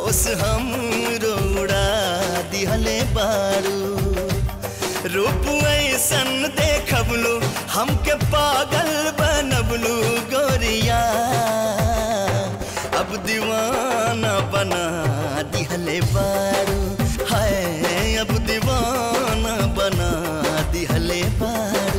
होश हम रोड़ा दिहले बारू रूप ऐसन देखबलू हमके पागल बनबलू गोरिया अब दीवाना बना दिहले बारू हाय अब दीवाना बना दिहले बारू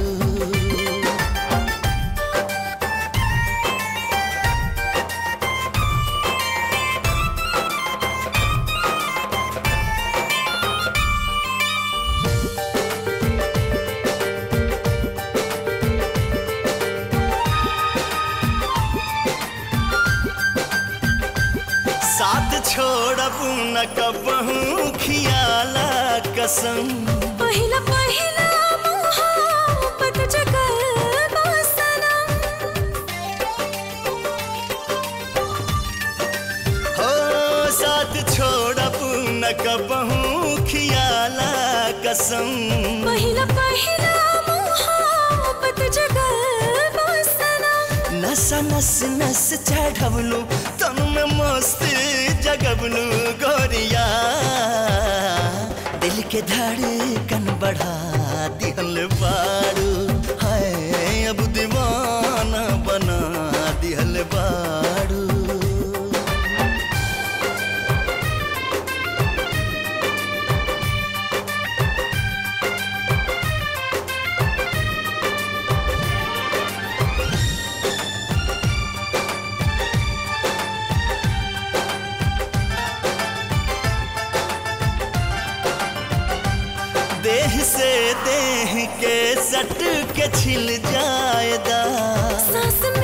साथ छोड़ब न कबहू खियाला कसम पहिला पहिला मोहब्बत जगल सनम हो साथ छोड़ब न कबहू खियाला कसम पहिला पहिला मोहब्बत जगल सनम नस नस नस चढ़बलू तन में मस्ती जगबलू गोरिया दिल के धड़कन बढ़ा दिहल बारू हाय अब दीवाना बना दिहल बारू देह से देह के सट के छिल जाएगा सांस